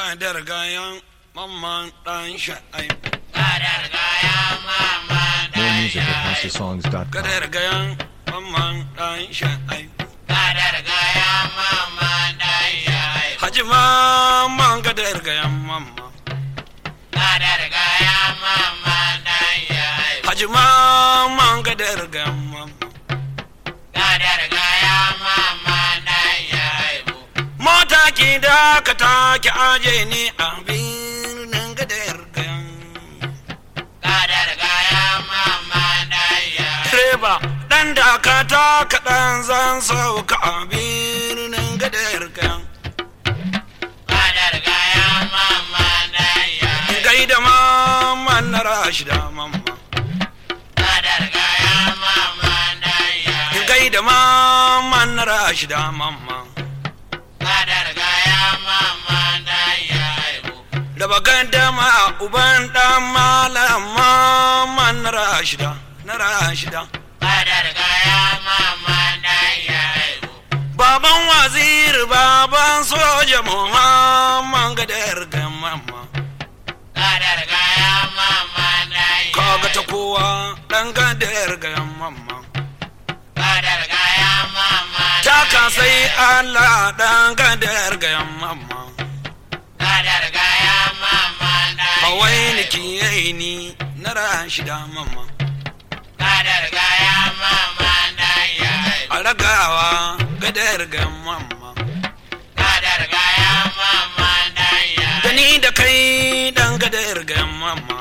gadar gayan mamman dan sha'ai Gadar gaya mama More music at HouseOfSongs.com. gadar gayan mamman dan sha'ai Gadar gaya mama dan shai. haji mamman gadar gayan mamma Gadar gaya mama dan shai. haji mamman gadar gayan mamma Gadar gaya mama dan shai. mota ki da ka take aje ni a birnin gadar gayan Gadar gaya mama dan shai. direba dan da ka taka dan zan sauka a birnin gadar gayan Gadar gaya mama dan shai. gaida mamman na rashida mamma Gadar gaya mama dan shai. gaida mamman na rashida mamma Gadar gaya mama dan shai. da bagan dama uban dan malam mamman na rashida na rashida Gadar gaya mama dan shai. baban wazir baban soja muhamman gadar ga mamma Gadar gaya mama dan shai. kaga ta kowa dan gadar ga mamma Gadar gaya mama ta ka sai allah dan gadar ga mamma Gadar gaya mama dan hawai ni kiyaye ni na rashida mamma Gadar gaya mama dan shai. a ragawa gadar ga mamma Gadar gaya mama dan shai. da ni da kai dan gadar ga mamma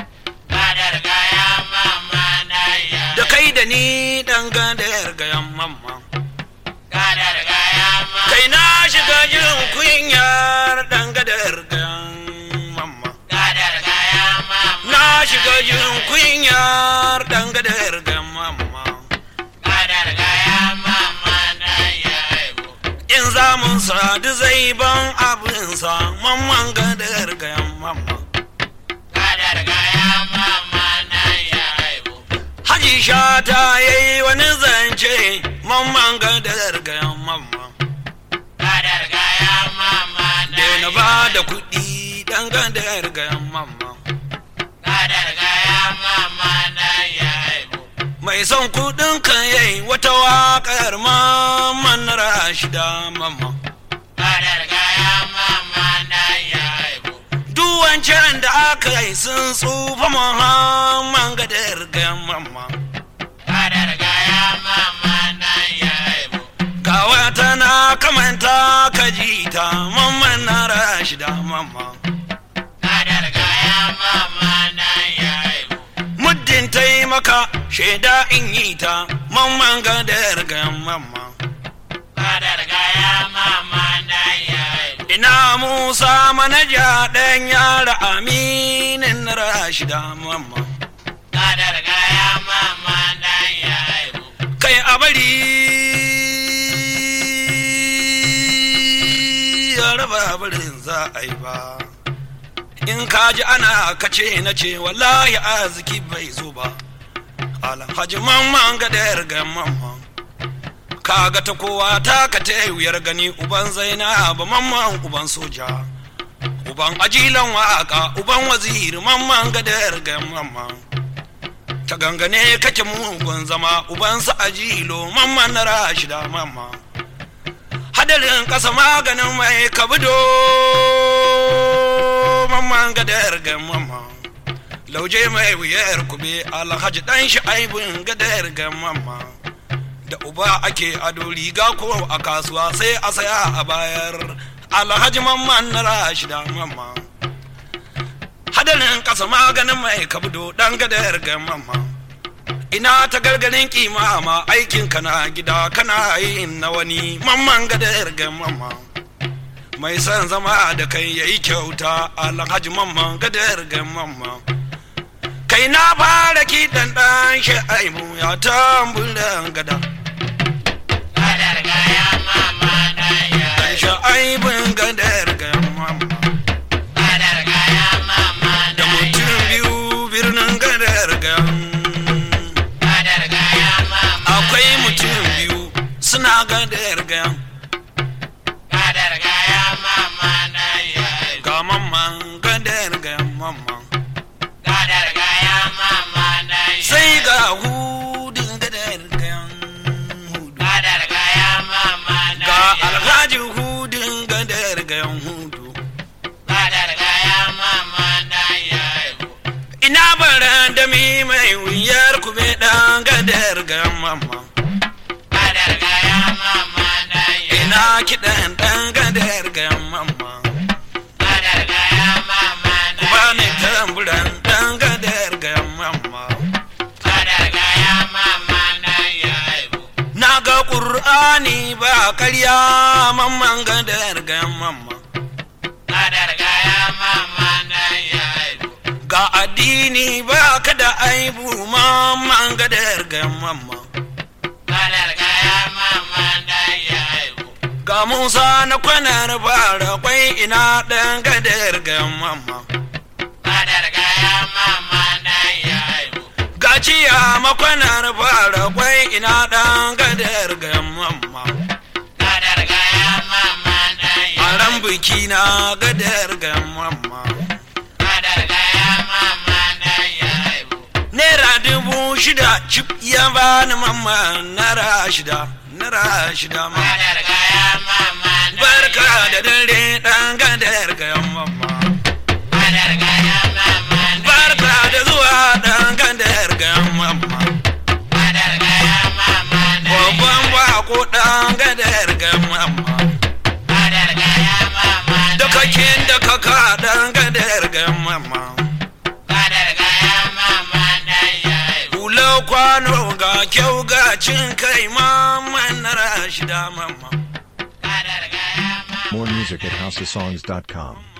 Gadar gaya mama dan shai. da kai da ni dan gadar ga mamma Gadar gaya mama kai na shiga jin kunyar dan gadar ga mamma Gadar gaya mama na shiga jin kunyar dan gadar ga mamma Gadar gaya mama dan shai. in za mu sadu zai ban abinsa mamman gadar ga mamma Gadar gaya mama dan shai. haji shata yayi wani zance mamman gadar ga mamma Gadar gaya mama da dan na ba da kuɗi dan gadar ga mamma Gadar gaya mama dan shai. mai son kuɗin kan yayi wata waƙar mamman na rashida mamma Gadar gaya mama dan shai. duk wancan da aka yi sun tsufa muhamman gadar ga mamma Gadar gaya mama dan shai. ga wata na kamanta ka ji ta mamman na rashida mamma Gadar gaya mama dan shai. muddin taimaka shaida in yi ta mamman gadar ga mamma Gadar gaya mama dan shai. ina musa manaja ɗan yara aminin na rashida mamma Gadar gaya mama dan shai. kai a bari ya raba barin za a yi ba in ka ji ana kace na ce wallahi arziki bai zo ba alhaji mamman gadar ga mamman kaga ta kowa ta ka ta wuyar gani uban zainab mamman uban soja uban ajilan waka uban waziri mamman gadar ga mamman ta gangane kake mugun zama ubansa ajilo mamman na rashida mamma hadarin kasa maganin mai kabido mamman gadar ga mamma lauje mai wuyar kube alhaji dan shi aibin gadar ga mamma da uba ake ado riga ko a kasuwa sai a saya a bayar alhaji mamman na rashida mamma hadarin kasa maganin mai kabdo dan gadar ga mamma ina ta gargarin kima ma aikin kana gida kana yin na wani mamman gadar ga mamma mai son zama da kai yayi kyauta alhaji mamman gadar ga mamma kai na fara kiɗan ɗan sha'aibu ya tamburan gada Gadar gaya mama dan shai. sha'aibun gadar ga mamma Gadar gaya mama da dan mutum shai. biyu birnin gadar ga Gadar gaya mama akwai dan mutum shai. biyu suna gadar ga Gadar gaya mama dan shai. ga ga mamman gadar ga mamman Gadar gaya mama na sai ga hudun gadar ga hudu Gadar gaya mama na ga alhaji hudun gadar ga hudu Gadar gaya mama na ina bara da mi mai wuyar kube dan gadar ga mamman Gadar gaya mama na ina kiɗan dan gadar ga mamman Gadar gaya mama na ba ni tamburan dan gadar ga mamman Gadar gaya mama na Na ga ƙur'ani ba karya mamman gadar ga mamman. Gadar gaya mama na Ga addini ba ka da aibu mamman gadar ga mamman. Gadar gaya mama na Ga Musa na kwanar fara kwai ina ɗan gadar ga mamman. Gadar gaya mama na Ga ciya makwanar fara kwai ina ɗan gadar ga mamman. Gadar gaya mama na A ran biki na gadar ga mamman. Gadar gaya mama na Naira dubu shida cip ya bani mamma naira shida naira shida ma. Gadar gaya mama na Barka da dare ɗan gadar ga mamma. Gadar gaya mama na Barka da zuwa ɗan gadar ga mamma. Gadar gaya mama na Babban bako ɗan gadar ga mamma. Gadar gaya mama na Da kakin da kaka ɗan gadar ga mamma. Gadar gaya mama na Hula kwano ga kyau ga cin kai mamma naira shida mamma. Gadar gaya mama More music at houseofsongs.com.